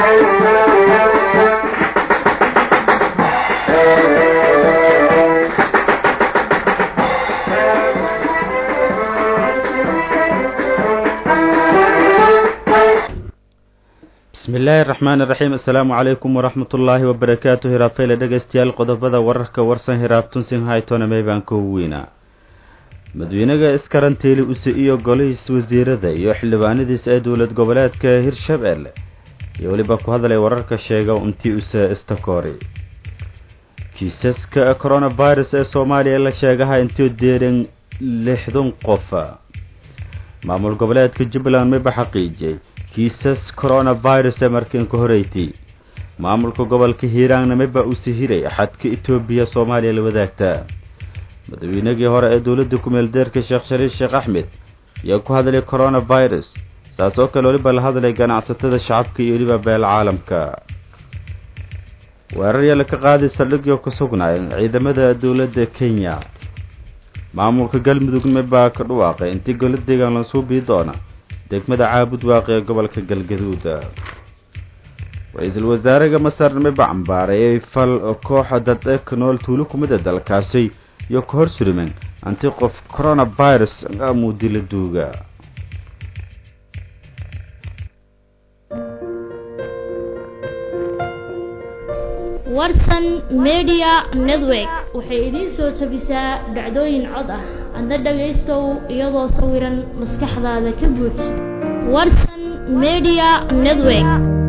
bismi illaahi araxmaan iraxiim assalaamu calaykum waraxmat ullaahi wabarakaatu hiraabfeyle dhegeystayaal qodobada wararka warsan hiraabtunsin haytonamey baan ka weynaa madaxweynaga iskarantiili use iyo golihiis wasiirada iyo xildhibaanadiis ee dowlad goboleedka hirshabeelle iyo weliba ku hadlay wararka sheega intii use istakoori kiisaska coronavirus ee soomaaliya la sheegaha intuu deeran lixdan qof maamul goboleedka jubbaland mayba xaqiijiyey kiisas coronavirus ee markiinka horeyti maamulka gobolka hiiraanna mayba uu sihiray xadka etoobiya soomaaliya la wadaagtaa madaxweynagii hore ee dowladda ku-meeldeerka sheekh shariif sheekh axmed ayaa ku hadlay coronavirus saas oo kale weliba la hadlay ganacsatada shacabka iyo weliba beel caalamka weerar yala ka qaaday saldhigyo ku sugnaay ciidamada dowladda kenya maamulka galmudugna baa ka dhawaaqay intii golo deegaan la suubii doona degmada caabud waaqi ee gobolka galgaduud ra-iisul wasaaraha masar miba cambaareeyay fal kooxa dad ee ka nool tuulo kumida dalkaasi iyo ka hor surimen anti qof coronavirus amuudila duuga warsan media network waxay idiin soo jabisaa dhacdooyin cod ah adna dhagaystow iyadoo sawiran maskaxdaada ka buuj warsan media network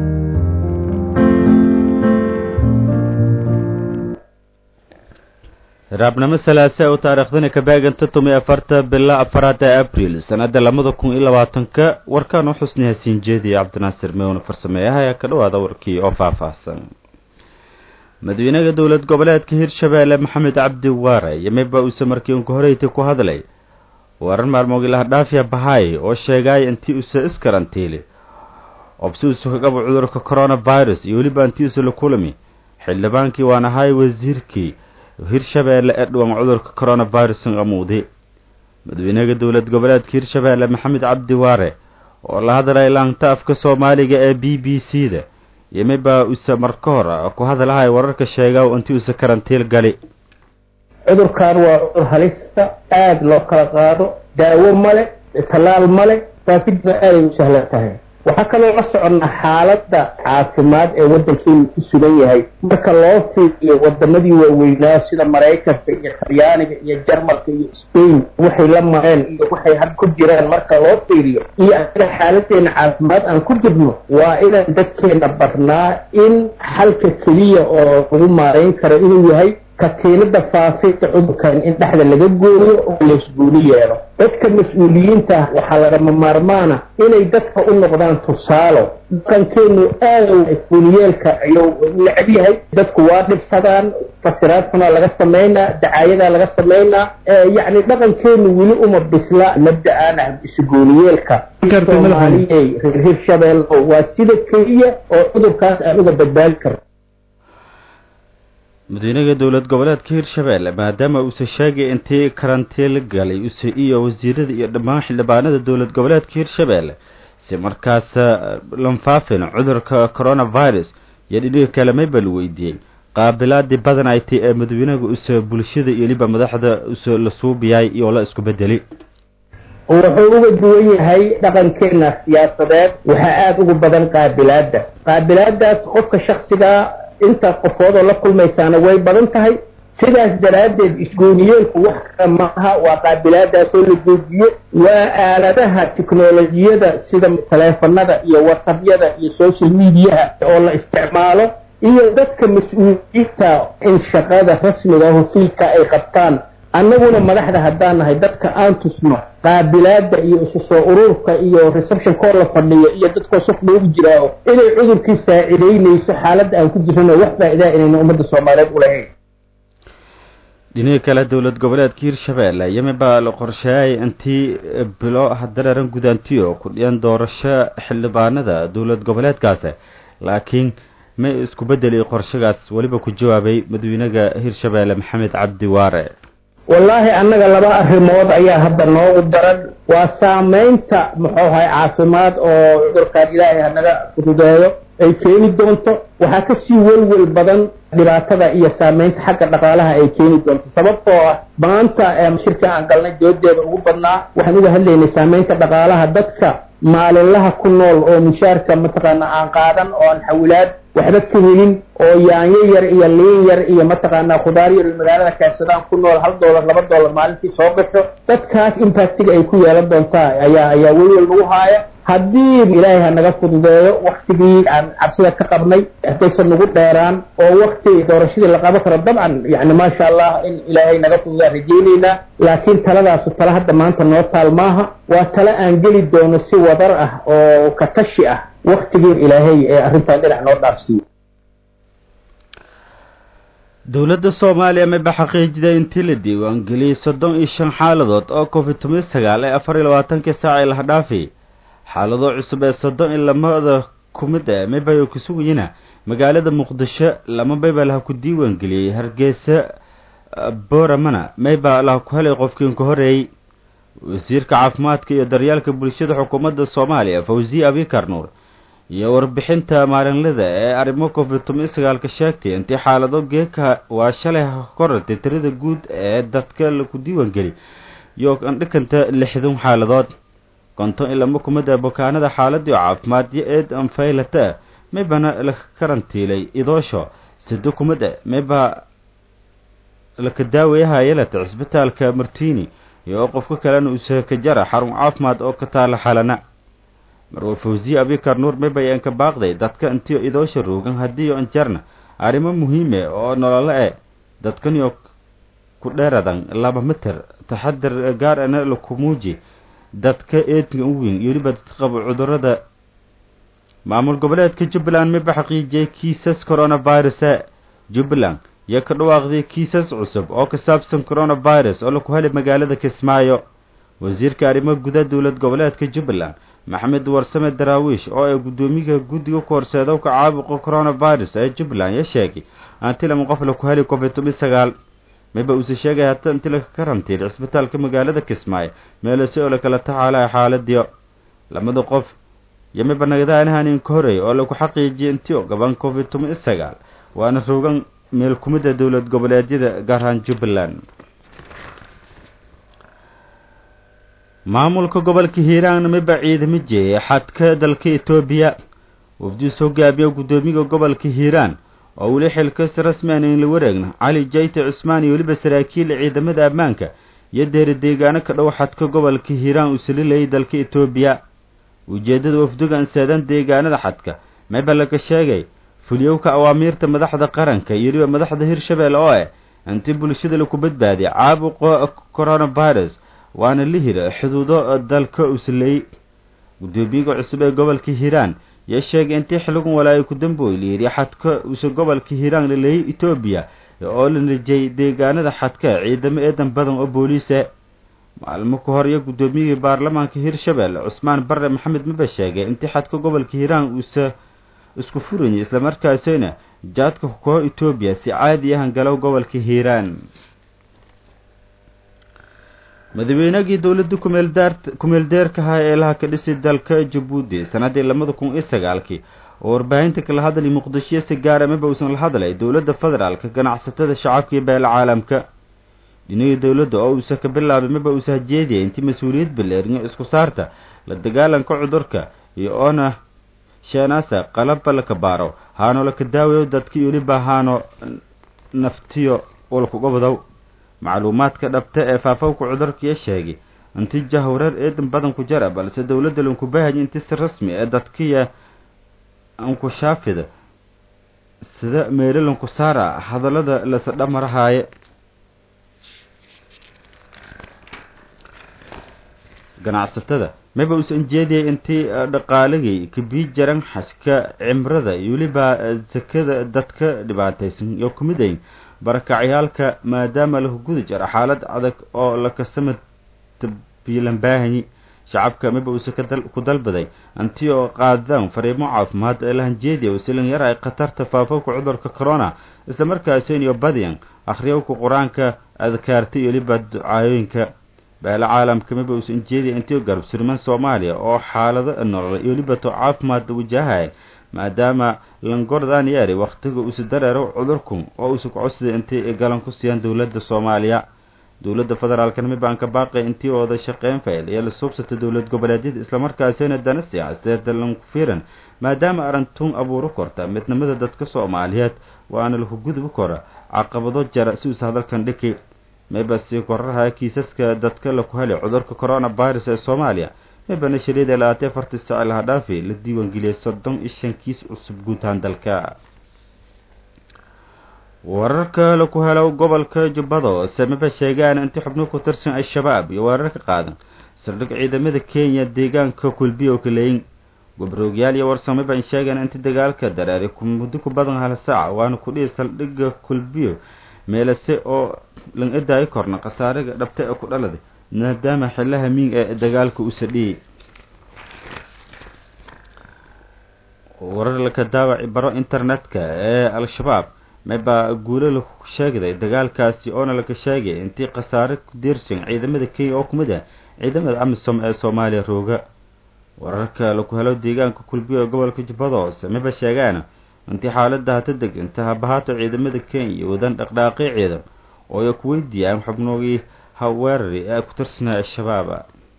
raabnimo salaase oo taariikhdani ka baaganta tomiyo afarta bila afaraad ee abriil sanada labada kun iyo labaatanka warkaan u xusnay hasiin jeediye cabdinaasir mewne farsameeyaha ayaa ka dhawaada warkii oo faahfaahsan madaxweynaha dowlad goboleedka hirshabeelle maxamed cabdi waare iyo mayba uuse markii unka horeyti ku hadlay warar maalmood ilahadhaafiya bahaay oo sheegay intii uuse iskarantiili obsi uuse ka qabo cudurka coronavirus iyo weliba intii uuse la kulami xildhibaankii waan ahay wasiirkii hirshabeelle ee dhuwan cudurka coronavirus amuudi madaxweynaha dowlad goboleedka hirshabeelle maxamed cabdi waare oo la hadlay laanta afka soomaaliga ee b b c da iyo mayba use marka hor ku hadlahay wararka sheega intii use karantiil gali cudurkan waa cudur halista aada loo kala qaado daawo male tallaal male faafidna aaday u sahlan tahay waxaa kaloo la soconnaa xaaladda caafimaad ee waddankeenu ku sugan yahay marka loo fiiriyo wadamadii waaweynaa sida maraykanka iyo talyaaniga iyo jarmalka iyo spain waxay la mareen iyo waxay had ku jiraan marka loo fiiriyo iyo anaga xaaladeena caafimaad aan ku jirno waa inaan dadkeena barnaa in xalka keliya oo lagu maarayn karo inuu yahay katiinada faafinta cudurkan in dhexda laga gooyo oo laysguuli yeelo dadka mas-uuliyiinta ah waxaa lagama maarmaana inay dadka u noqdaan tusaalo dhaqankeenu aada guuliyeelka ayuu necab yahay dadku waa dhibsadaan fasiraad xunaa laga samaynaa dacaayadaa laga samaynaa yacni dhaqankeenu weli uma bisla mabda-aan ah isguuliyeelka soomaaliyey reer hirshabeelle waa sida keliya oo cudurkaas aan uga badbaadi karno madaxweynaha dowlad goboleedka hirshabeelle maadaama uuse sheegay intii karantiil galay use iyo wasiirada iyo dhammaan xildhibaanada dowlad goboleedka hirshabeelle si markaas lanfaafin cudurka coronavirus iyo dhidhiga kale mayba la weydiiyey qaabilaadii badan ay tay ee madaxweynaha use bulshada iyo weliba madaxda use la suubiyay iyo la isku bedeli wuxuu uga duwan yahay dhaqankeena siyaasadeed waxaa aada ugu badan qaabilaadda qaabilaadaas qofka shaksigaa inta qofoodoo la kulmaysaana way badan tahay sidaas daraaddeed isgooniyeelku wax kale maaha waa qaabilaadaasoo la joojiye waa aaladaha tiknolojiyada sida taleefanada iyo whatsappyada iyo social mediaha oo la isticmaalo iyo dadka mas-uuliyiinta in shaqada rasmiga aho fiilka ay qabtaan annaguna madaxda haddaan nahay dadka aan tusno qaabilaada iyo isu soo ururka iyo reception koo la fadhiyo iyo dadkoo saf loogu jiraaho inay cudurkii saacidaynayso xaaladda aan ku jirano wax faa-idaa inayna ummadda soomaaliyeed ulahayn dhinaga kale dowlad goboleedka hirshabeelle yemi baa la qorsheeyay intii bilo hadareeran gudaantiyo ku dhiyan doorasho xildhibaanada dowlad goboleedkaasi laakiin ma isku bedeli qorshagaas weliba ku jawaabay madaxweynaha hirshabeelle maxamed cabdi waare wallaahi annaga laba arrimood ayaa hadda noogu daran waa saameynta muxuu ahay caafimaad oo cudurkan ilaahay hanaga fududeeyo ay keeni doonto waxaa kasii welwel badan dhibaatada iyo saameynta xagga dhaqaalaha ay keeni doonto sababtoo ah maanta shirka aan galnay doodeeda ugu badnaa waxaan uga hadlaynay saameynta dhaqaalaha dadka maalinlaha ku nool oo mushaarka mataqaana aan qaadan oo aan xawilaad waxba ka helin oo yaanyo yar iyo liin yar iyo mataqaanaa khudaar yar iyo magaalada keensadaan ku nool hal doolar laba doolar maalintii soo gasho dadkaas impactiga ay ku yeelan doontaa ayaa ayaa welwel nagu haaya haddii ilaahay ha naga fududeeyo waktigii aan cabsida ka qabnay haddaysan nagu dheeraan oo wakti doorashadii la qaban karo dabcan yani maasha allah in ilaahay naga fududaa rajaynaynaa laakiin taladaasu tala hadda maanta noo taal maaha waa tale aan geli doono si wadar ah oo ka tashi ah waktigii ilaahay ee arrintan dhinac noo dhaafsiiyo dowladda soomaaliya mayba xaqiijiday intii la diiwaangeliyey soddon iyo shan xaaladood oo covid toban sagaal ee afar iyo labaatankii saac ee laha dhaafay xaalado cusub ee soddon iyo lamada ku mid ah mayba ku sugayina magaalada muqdisho lama mayba laha ku diiwaangeliyey hargeysa booramana mayba laha ku helay qofkiin ka horeeyey wasiirka caafimaadka iyo daryaalka bulshada xukuumadda soomaaliya fawziye abikar nuur iyo warbixinta maalinlada ee arrimo covid toban sagaalka sheegtay intii xaalado geeka waa shalay korartay tirada guud ee dadka laku diiwaangeli iyo andhikanta lixdan xaaladood konton iyo lama kumid a bukaanada xaaladii caafimaadyo eed anfaylata maybana la karantiilay idoosho sado kumid a mayba laka daawaya yelata cisbitaalka martini iyo qofka kalena uusaka jara xarun caafimaad oo ka taala xalana marwa fawziye abikar nuur mayba ka baaqday dadka intiyo idoosha roogan haddiiyo anjarna arrimo muhiime oo nololo e dadkaniyo ku dheeradan laba mitir taxadar gaar ana laku muuji dadka eedka u weyn iyo weliba dadka qabo cudurada maamul goboleedka jubbaland mayba xaqiijiyay kiisas coronavirusa jubbaland iyo ka dhawaaqday kiisas cusub oo ka saabsan coronavirus oo laku helay magaalada kismaayo wasiirka arrimo guda dowlad goboleedka jubbaland maxamed warsame daraawiish oo ay guddoomiyaha guddiga ku horseeda ka caabuqa coronavirus ee jubbaland ya sheegay anti lama qof laku helay covid toban sagaal mayba uuse sheegay hata inti laka karantiil cisbitaalka magaalada kismaayo meelose oo lakala taxaalaya xaaladiyo lamada qof iyo mayba nagadaanahanin ka horeey oo lagu xaqiijiyay intio gaban covid toban sagaal waana rogan meel kumida dowlad goboleedyada gaar ahaan jubbaland maamulka gobolka hiiraan mayba ciidamo jeeyay xadka dalka etoobiya wafdiis hogaamiya guddoomiyaha gobolka hiiraan oo weli xilkas rasmi aan la wareegna cali jayte cusmaan iyo weliba saraakiil ciidamada ammaanka iyo deeri deegaano ka dhow xadka gobolka hiiraan uu salilayay dalka etoobiya ujeeddada wafdigan seedan deegaanada xadka mayba laga sheegay fuliyowka awaamiirta madaxda qaranka iyo weliba madaxda hirshabelle oo ah intii bulshada laku badbaadiy caabuqa coronavirus waana la hira xuduudo dalka uslay guddoomiyaga cusub ee gobolka hiiraan yaa sheegay intii xiligan walaayo ku dambooy la yidhi xadka use gobolka hiiraan la leeyay etoobiya oo la nijay deegaanada xadka ciidamo eedan badan oo booliisa maalmo ka hor iyo guddoomiyihii baarlamaanka hirshabelle cusmaan barre maxamed maba sheegay intii xadka gobolka hiiraan uuse isku furayay islamarkaasina jaadka koo etoobiya si caadi ahan galow gobolka hiiraan madaweynagii dowladda kumeeldaar kumeeldeerkaha ee laha ka dhisay dalka jabuuti sannaddii labada kun iyo sagaalkii oo warbaahinta kala hadlay muqdisho si gaara maba uusan la hadlay dowladda federaalka ganacsatada shacabka iyo beela caalamka dhinihii dowladda oo uusa ka bilaabay maba uusa hajeediyay intii mas-uuliyad baleerinyo isku saarta la dagaalanka cudurka iyo oona sheenaasa qalabba laka baaro haano laka daawayo dadka iyo weliba haano naftiyo walkugabadow macluumaadka dhabta ee faafawka cudurkaiyo sheegay inti jahwareer eedan badan ku jara balse dowladda lankubahaya inti si rasmi ee dadkiya ankushaafida sida meelalanku saara hadallada lasadhamarahaaye ganacsatada maba uusan jeediyay intii dhaqaaligay kabii jaran xashka cimrada iyo weliba sakada dadka dhibaataysan iyo kumid ayn barakacyaalka maadaama laku guda jara xaalad adag oo lakasama biilanbaahanyi shacabka maba uuse ku dalbaday intii oo qaadaan fariimo caafimaad ee lahanjeediya usilan yar ay khatarta faafowka cudurka corona islamarkaaseen iyo badiyan akhriyowka qur-aanka adkaarta iyo weliba ducaayooyinka beelo caalamka maba uusan jeediya intii garab surman soomaaliya oo xaalado nolol iyo weliba to caafimaad wajahaya maadaama langordaan yeeri wakhtiga usu dareero cudurkun oo usu kocodsiday intay galan ku siiyaan dowladda soomaaliya dowladda federaalka namibaanka baaqi intii ooda shaqeyn fayl iyo la suubsata dowlad goboleedyada islamarkaasina dana siyaasadeeda lanku fiiran maadaama arintun abuuro korta midnimada dadka soomaaliyeed waana laku gudub kora caqabado jara si uusa hadalkan dhiki mayba sii korarhaya kiisaska dadka laku helay cudurka coronavirus ee soomaaliya maybana shaliida labaatee afartii saaci laha dhaafi la diiwaangeliyay soddon iyo shan kiis cusub guutaan dalka wararka laku helo gobolka jubbado sameba sheegaan intii xubno ku tirsan al-shabaab iyo weerarka qaadan saldhig ciidamada kenya deegaanka kulbiyo kaleyn gobroogyaal iyo warsameba ay sheegaan intii dagaalka dareeray muddo ku badan hal saaca waana kudhihi saldhigga kulbiyo meelase oo lan edaayi korna khasaariga dhabta ee ku dhaladay maadaama xillaha miing ee dagaalka u sadhiyey warar laka daawaci baro internetka ee al-shabaab maybaa guulo la sheegday dagaalkaasi oona laka sheegay intii khasaare ku diirsan ciidamada kenya oo kumid ah ciidamada amisom ee soomaaliya rooga wararka laku helo deegaanka kulbiyo ee gobolka jubbada hoose mayba sheegaan intii xaalada hata deganta habahaato ciidamada kenya wadan dhaqdhaaqii ciidan oo ay ku weydiiyaan xubnoogii haweerari ee ku tirsanaa al-shabaaba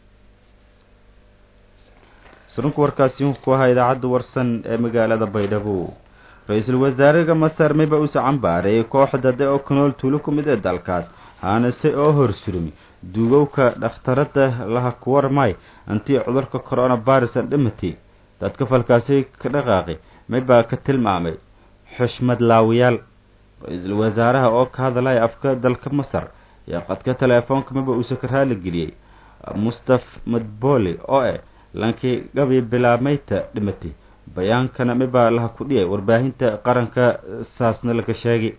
surunka warkaasi ku ahaa idaacadda warsan ee magaalada baydhabo ra-iisul wasaaraha masar mayba uusa cambaaray kooxda de oo kanool tuulo ku mid ee dalkaas haanase oo horsurmi duugowka dhakhtarada laha kuwarmay intii cudurka coronavirusan dhimatay dadka falkaasi ka dhaqaaqay maybaa ka tilmaamay xushmad laawiyaal ra-iisul wasaaraha oo ka hadlaya afka dalka masar iyo qadka teleefoonka maba uusa ka raali geliyey mustaf madboli oo eh lankii gabi bilaabmayta dhimatay bayaankana mibaa laha ku dhiyay warbaahinta qaranka saasna laga sheegay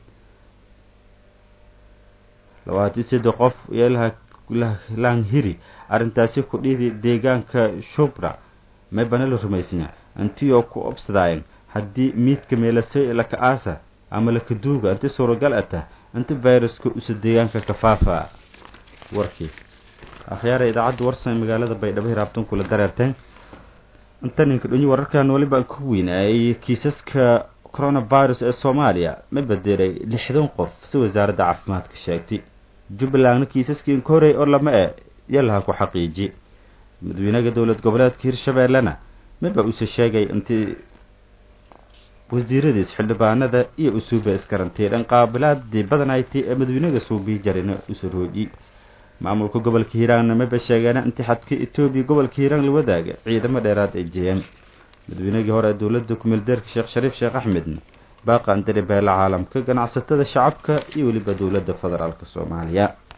labaatan saddex qof iyo laanhiri arrintaasi ku dhidi deegaanka shubra maybana la rumaysanya intii oo ku obsadaayeen haddii miidka meelasoy laka aasa ama laka duuga inti suuragal a tah inti viruska usa deegaanka ka faafa warkii akhyaara idaacadda warsan magaalada baydhabo hiraabtan kula dareerteen intaninka dhonyi wararkan waliba ku weynaayay kiisaska coronavirus ee soomaaliya ma bedelay lixdan qof si wasaaradda caafimaadka sheegtay jubbalandna kiisaskii inka horey oo lama e yalaha ku xaqiiji madaxweynaha dowlad goboleedka hirshabeellena maba uuse sheegay intii wasiiradiis xildhibaanada iyo usuuba iskarantiidhan qaabilaadii badanayti ee madaxweynaha suubii jarina usurooji maamulka gobolka hiiraanna maba sheegeena intii xadka etoobiya gobolka hiiraan la wadaaga ciidamo dheeraad ay jiyeen madaxweynagii hore ee dowladda kumeeldeerka sheekh shariif sheekh axmedna baaqan diri beela caalamka ganacsatada shacabka iyo weliba dowladda federaalk soomaaliya